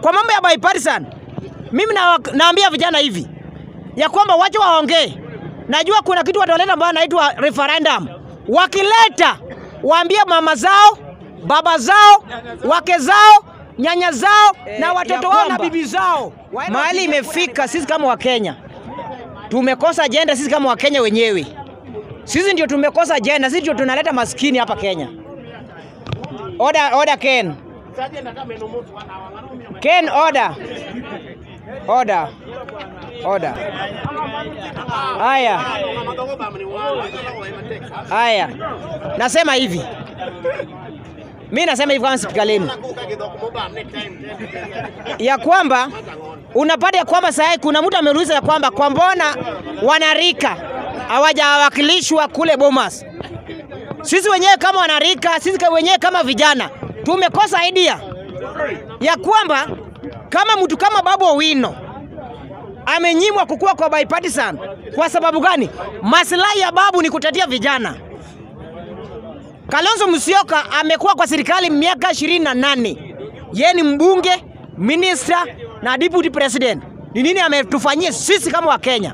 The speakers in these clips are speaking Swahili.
kwa mambo ya bipartisan, mimi na, naambia vijana hivi ya kwamba wache waongee. Najua kuna kitu wataleta ambayo anaitwa referendum. Wakileta waambie mama zao, baba zao, wake zao, nyanya zao na watoto wao na bibi zao. Mahali imefika, sisi kama Wakenya tumekosa ajenda. Sisi kama Wakenya wenyewe, sisi ndio tumekosa ajenda. Sisi ndio tunaleta maskini hapa Kenya. Order, order Ken. Ken, order. Order. Order. Haya. Haya. Nasema hivi. Mi nasema hivi kama spika lenu ya kwamba unapata ya kwamba sasa kuna mtu ameuliza ya kwamba kwa mbona wanarika hawajawakilishwa kule Bomas. Sisi wenyewe kama wanarika, sisi wenyewe kama vijana tumekosa idea ya kwamba kama mtu kama Babu Owino amenyimwa kukua kwa bipartisan. Kwa sababu gani? Maslahi ya Babu ni kutetea vijana. Kalonzo Musyoka amekuwa kwa serikali miaka ishirini na nane. Yeye ni mbunge, minister na deputy president. Ni nini ametufanyia sisi kama Wakenya?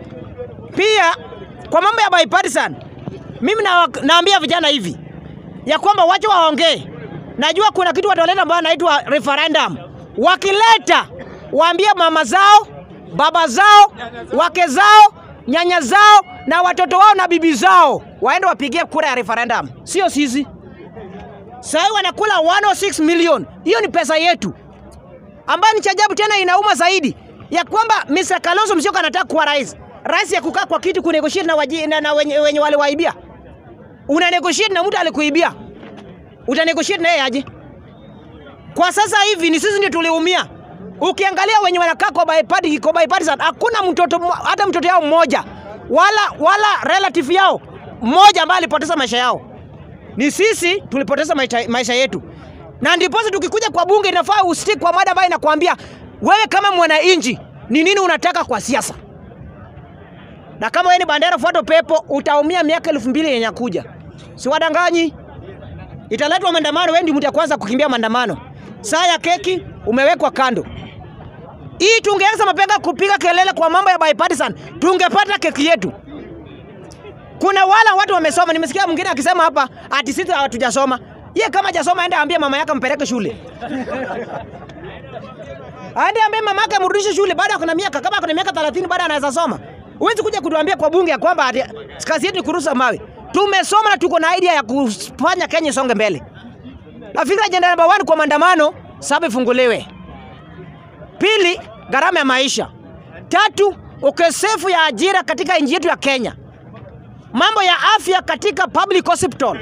Pia kwa mambo ya bipartisan, mimi na, naambia vijana hivi ya kwamba wache waongee. Najua kuna kitu wataleta ambayo anaitwa referendum. Wakileta waambie mama zao, baba zao, wake zao, nyanya zao na watoto wao na bibi zao waende wapigie kura ya referendum, sio sisi. Sasa wanakula 106 million, hiyo ni pesa yetu, ambayo ni chajabu tena, inauma zaidi ya kwamba Mr. Kalonzo Musyoka anataka kuwa rais, rais ya kukaa kwa kiti kunegotiate na, waji, na, na wenye, wenye wale waibia. Una negotiate na mtu alikuibia, uta negotiate naye aje? Kwa sasa hivi ni sisi ndio tuliumia. Ukiangalia wenye wanakaa kwa bipartisan, kwa bipartisan hakuna mtoto hata mtoto yao mmoja wala wala relative yao mmoja ambaye alipoteza maisha yao. Ni sisi tulipoteza maisha, maisha yetu, na ndiposa tukikuja kwa bunge inafaa ustick kwa mada ambayo inakwambia wewe kama mwananchi ni nini unataka kwa siasa, na kama wewe ni bandera fuato pepo utaumia miaka elfu mbili yenye kuja. Siwadanganyi, italetwa maandamano, wewe ndio mtu wa kwanza kukimbia maandamano. Saa ya keki umewekwa kando. Hii tungeanza mapema kupiga kelele kwa mambo ya bipartisan, tungepata keki yetu. Kuna wala watu wamesoma, nimesikia mwingine akisema hapa ati sisi hatujasoma. Ye kama hajasoma aende ambie mama yake mpeleke shule. Aende ambie mama yake amrudishe shule baada ya kuna miaka kama kuna miaka 30 baada anaweza soma. Huwezi kuja kutuambia kwa bunge ya kwamba ati kazi yetu ni kurusa mawe. Tumesoma na tuko na idea ya kufanya Kenya isonge mbele. Nafikiri ajenda namba 1 kwa maandamano saba ifunguliwe. Pili, gharama ya maisha. Tatu, ukosefu ya ajira katika nchi yetu ya Kenya. Mambo ya afya katika public hospital.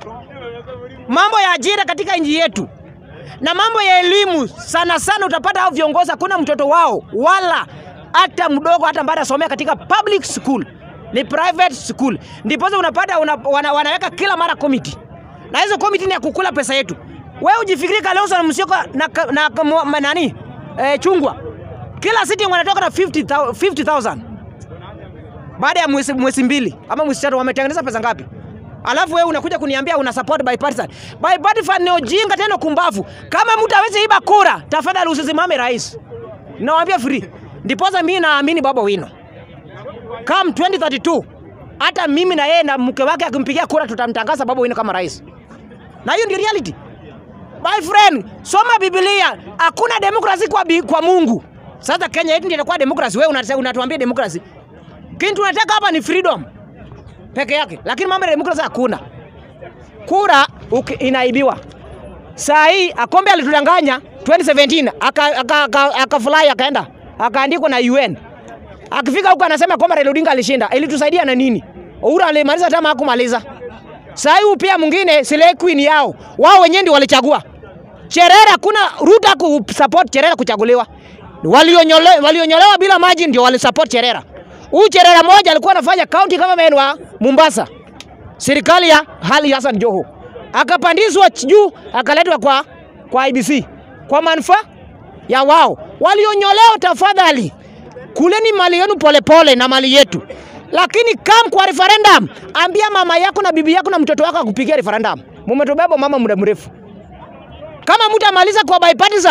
Mambo ya ajira katika nchi yetu. Na mambo ya elimu sana sana utapata hao viongozi hakuna mtoto wao wala hata mdogo hata ambaye anasomea katika public school. Ni private school. Ndipo unapata una, wana, wanaweka kila mara committee. Na hizo committee ni ya kukula pesa yetu. Wewe ujifikiri Kalonzo Musyoka na, na, na, na nani? Eh, chungwa kila sitting wanatoka na 50,000 50, baada ya mwezi, mwezi mbili ama mwezi tatu, wametengeneza pesa ngapi? Alafu wewe unakuja kuniambia una support bipartisan. Bipartisan ni ujinga tena kumbavu. Kama mtu hawezi iba kura, tafadhali usisimame rais. Nawaambia free. Ndiposa mimi naamini Babu Owino. Come 2032 hata mimi na yeye na mke wake akimpigia kura tutamtangaza Babu Owino kama rais. Na hiyo ndio reality. My friend, soma Biblia. Hakuna demokrasi kwa, bi, kwa Mungu. Sasa Kenya yetu ndio inakuwa demokrasi. Wewe unatuambia demokrasi. Kitu tunataka hapa ni freedom peke yake, lakini mambo ya demokrasi hakuna. Kura uki, inaibiwa. Saa hii Akombe alitudanganya 2017 akafurahi aka, aka, aka akaenda akaandikwa na UN. Akifika huko anasema kwamba Raila Odinga alishinda. Ilitusaidia na nini? Uhuru alimaliza tama hakumaliza. Saa hii pia mwingine Slay Queen yao. Wao wenyewe ndio walichagua. Cherera kuna Ruto ku support Cherera kuchaguliwa. Walionyolewa walionyolewa bila maji ndio walisupport Cherera. Huyu Cherera moja alikuwa anafanya county kama wa Mombasa. Serikali ya Hali Hassan Joho. Akapandizwa juu akaletwa kwa kwa IBC. Kwa manufaa ya wao. Walionyolewa tafadhali. Kuleni mali yenu polepole na mali yetu. Lakini kam kwa referendum, ambia mama yako na bibi yako na mtoto wako akupigia referendum. Mumetubeba mama muda mrefu. Kama mtu amaliza kwa bipartisan,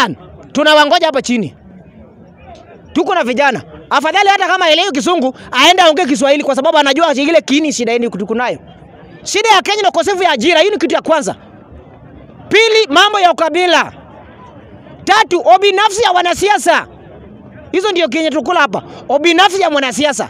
tunawangoja hapa chini. Tuko na vijana, afadhali hata kama elewi Kisungu aende aongee Kiswahili, kwa sababu anajua ile kiini shida yenu tuko nayo. Shida ya Kenya ni ukosefu ya ajira, hiyo ni kitu ya kwanza. Pili, mambo ya ukabila. Tatu, obinafsi ya wanasiasa. Hizo ndio kenye tukula hapa, obinafsi ya mwanasiasa.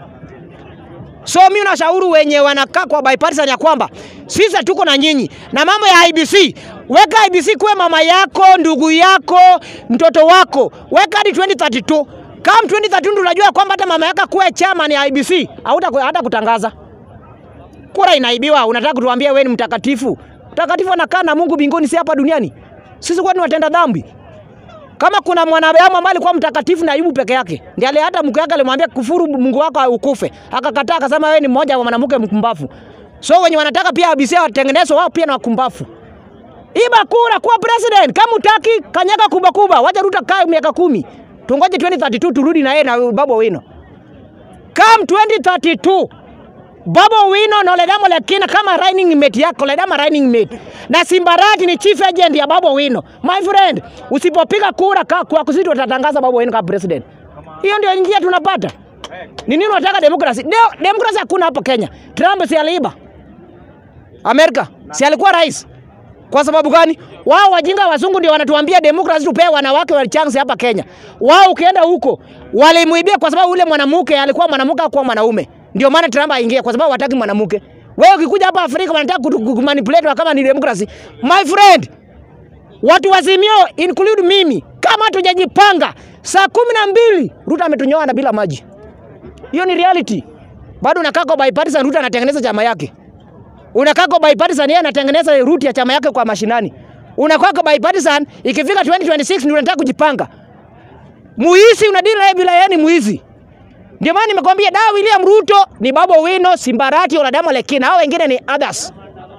So mimi nashauri wenye wanakaa kwa bipartisan ya kwamba sisi tuko na nyinyi, na mambo ya IBC, weka IBC kuwe mama yako, ndugu yako, mtoto wako, weka hadi 2032 kama 2032 tunajua kwamba hata mama yako kuwe chairman ya IBC, hauta hata kutangaza kura inaibiwa. Unataka kutuambia wewe ni mtakatifu? Mtakatifu anakaa na Mungu mbinguni, si hapa duniani. Sisi kwani watenda dhambi? Kama kuna mwanadamu ambaye alikuwa mtakatifu na Ayubu peke yake, ndiye ale hata mke wake alimwambia kufuru Mungu wako ukufe, akakataa, akasema wewe ni mmoja wa mwanamke mkumbafu. So wenye wanataka pia ABC watengenezwe wao pia na wakumbafu. Iba kura kuwa president, kama utaki kanyaga kuba kuba, wacha Ruto kae miaka kumi. Tungoje 2032 turudi na yeye na Babu Owino. Come 2032 Babu Owino na Ledama Lekina kama running mate yako, Ledama running mate. Na Simbarati ni chief agent ya Babu Owino. My friend, usipopiga kura ka, kwa kusiti watatangaza Babu Owino kama president. Hiyo ndio njia tunapata. Ni nini unataka demokrasi? Ndio demokrasi hakuna hapo Kenya. Trump si aliiba. Amerika si alikuwa rais. Kwa sababu gani? Wao wajinga wazungu ndio wanatuambia demokrasi tupee wanawake wa chance hapa Kenya. Wao ukienda huko walimuibia kwa sababu ule mwanamke alikuwa mwanamke kwa mwanaume. Ndio maana Trump aingia kwa sababu hataki mwanamke. Wewe ukikuja hapa Afrika wanataka kumanipulate kama ni demokrasi. My friend, watu wazimio include mimi, kama hatujajipanga saa kumi na mbili Ruto ametunyoa na bila maji. Hiyo ni reality. Bado unakaa kwa bipartisan, Ruto anatengeneza chama yake. Unakaa kwa bipartisan, yeye anatengeneza route ya chama yake kwa mashinani. Unakaa kwa bipartisan, ikifika 2026 ndio unataka kujipanga. Muizi unadili naye bila yeye ni muizi. Ndio maana nimekwambia da William Ruto ni Babu Owino, Simbarati, Oladama Lekina, hao wengine ni others.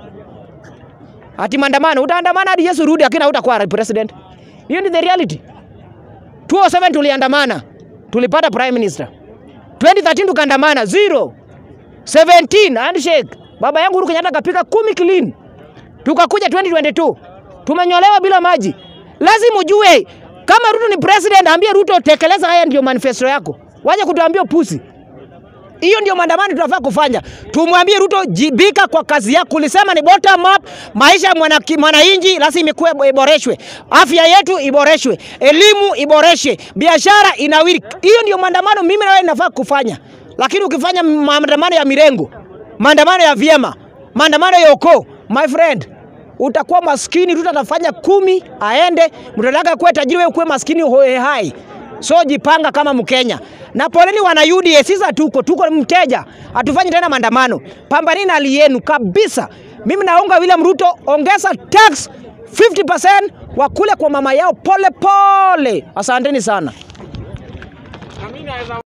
Ati maandamano, utaandamana hadi Yesu rudi, lakini hautakuwa president. Hiyo ni the reality. 2007 tuliandamana, tulipata prime minister. 2013 tukaandamana zero. 17 handshake. Baba yangu Uhuru Kenyatta kapika kumi clean. Tukakuja 2022 tumenyolewa bila maji. Lazima ujue kama Ruto ni president, ambie Ruto tekeleza haya, ndio manifesto yako. Waje kutuambia pusi. Hiyo ndio maandamano tunafaa kufanya. Tumwambie Ruto jibika kwa kazi yako. Ulisema ni bottom up, maisha ya mwana mwananchi lazima ikuwe iboreshwe. Afya yetu iboreshwe, elimu iboreshwe, biashara inawiri. Hiyo ndio maandamano mimi na wewe nafaa kufanya. Lakini ukifanya maandamano ya mirengo, maandamano ya vyema, maandamano ya ukoo, my friend, utakuwa maskini. Ruto atafanya kumi aende, mtataka kuwe tajiri, wewe kuwe maskini hoe hai. So jipanga kama Mkenya. Na poleni wana UDA, sisi tuko tuko mteja, hatufanyi tena maandamano. Pambanini na hali yenu kabisa. Mimi naunga William Ruto, ongeza tax 50% wakule kwa mama yao pole pole. Asanteni sana.